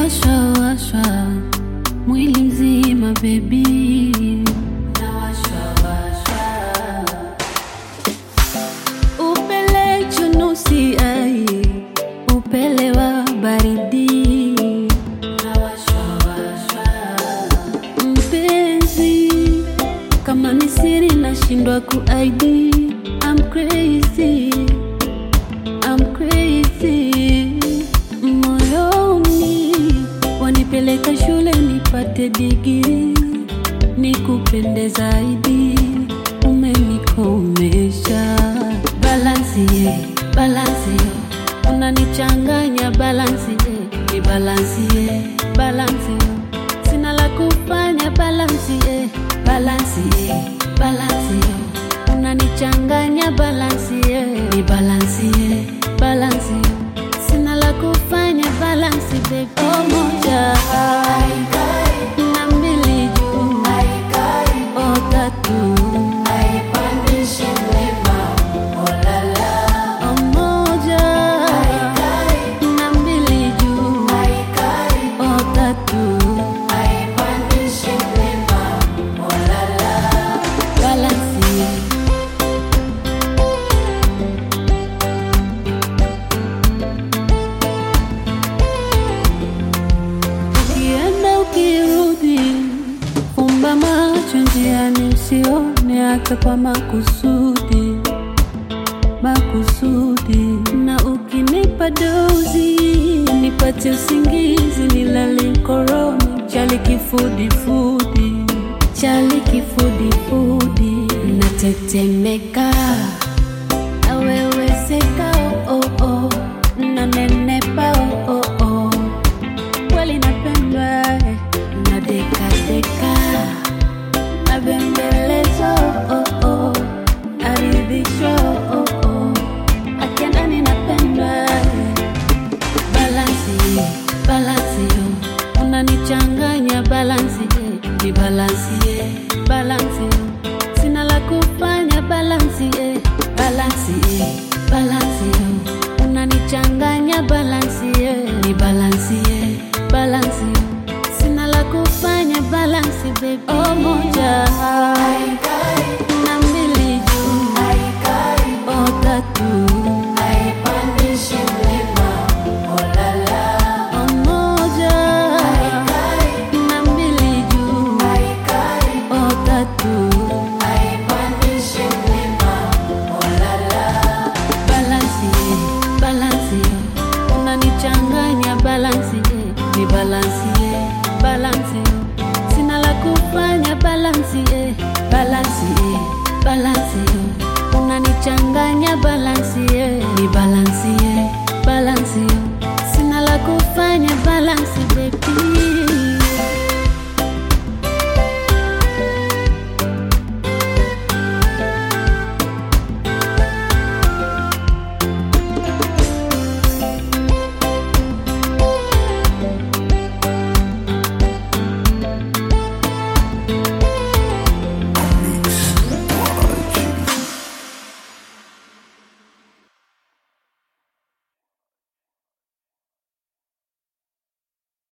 nawashwa washwa mwili mzima bebi upele chunusi ai upele wa baridi mpenzi kama ni siri nashindwa kuaidi I'm crazy I'm crazy moyoni wanipeleka shule nipate digiri nikupende zaidi umenikomesha balansi ye balansi yo unanichanganya balansi ye ni balansi ye balansi yo sina la kufanya balansi ye balansi ye balansi yo unanichanganya balansi ye ni balansi ye balansi yo sina la kufanya balansi baby oh, moja na mbili juu oh, tatu oh, moja na mbili juu oh, tatu balansi ye ukienda ukirudi, fumba macho njiani, usione hata kwa makusudi makusudi. Na ukinipa dozi, nipate usingizi, nilale koroni, chali kifudifudi, chali kifudifudi, natetemeka aweweseka oh, oh, oh. nanenepa oh, oh, oh kweli napendwa eh, na deka deka na bembelezo oh, oh, aridhisho oh, oh, akienda ninapendwa eh. balansi balansi yo unanichanganya balansi eh, ni balansi eh, balansi yo sina la kufanya balansi eh, balansi eh, balansi yo unanichanganya balansi eh, ni balansi eh, balansi yo sina la kufanya balansi baby oh, moja na mbili juu oh, tatu oh, moja na mbili juu oh, tatu balansi ye balansi yo unanichanganya balansi ye ni balansi ye balansi yo sina la kufanya balansi ye balansi ye balansi yo unanichanganya balansi ye ni balansi